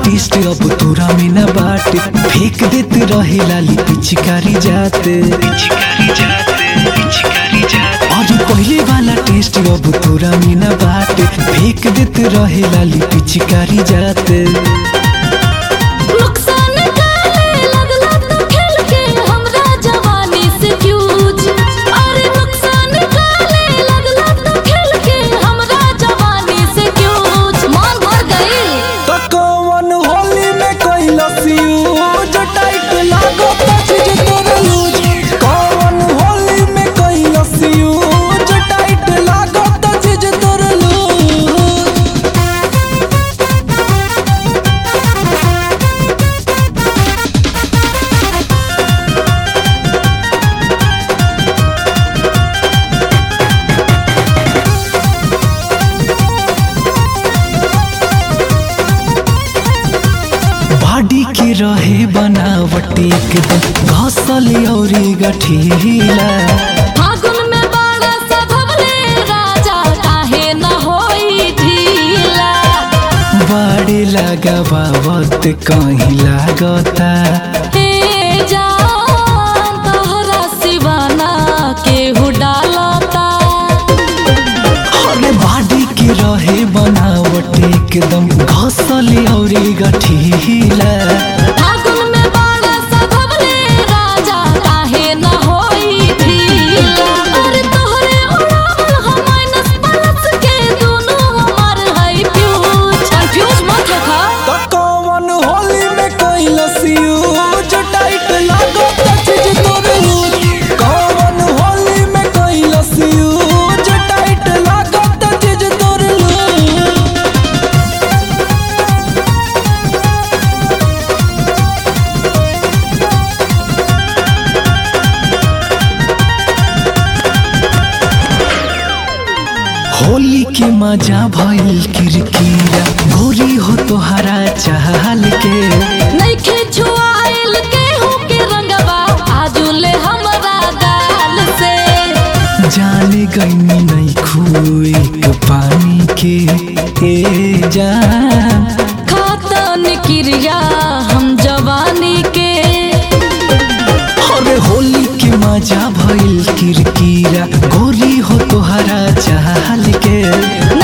test अब तोरा में न बाटे फेंक देत रहे लाली पिचकारी जाते और पहले वाला टेस्ट अब तोरा में न बाटे फेंक देत रहे लाली पिचकारी जाते नुकसान काले लगला तो खेल के हमरा जवानी से फ्यूज अरे नुकसान काले लगला तो खेल के हमरा जवानी से फ्यूज मान भर गई तो कौन होली में कैलस यूज टाइट लागो पछ तोर लूज कौन होली में कैलस यूज टाइट लागो पछ तोर लूज बॉडी के रहे बनावट एकदम घसल औरी गठीला फागुन में बाड़ा सधवले राजा काहे न होई ढीला बड़े लगावत कहीं लागता हे जान तोहरा सिवाना केहू डालता अरे बॉडी के रहे बनावट एकदम घसल औरी गठीला फागुन में बाड़ा सधवले राजा काहे न होई ढीला अरे तोहरे उड़ावल हम माइनस प्लस के दोनों हमार है फ्यूज कंफ्यूज मत होखा तो कौन होली में कैलस यूज टाइट लागो पछ तोर लूज कौन होली में कैलस यूज टाइट लागो पछ तोर लूज होली के मजा भइल किरकिरा गोरी हो तोहरा चाहल के नइखे छुआइल केहू के रंगवा आजुले हमरा गाल से जाने गईनी नहीं खुए के पानी के ए जान खातन क्रिया हम जवानी के अरे होली के मजा भइल किरकिरा गोरी हो तोहरा चाहल के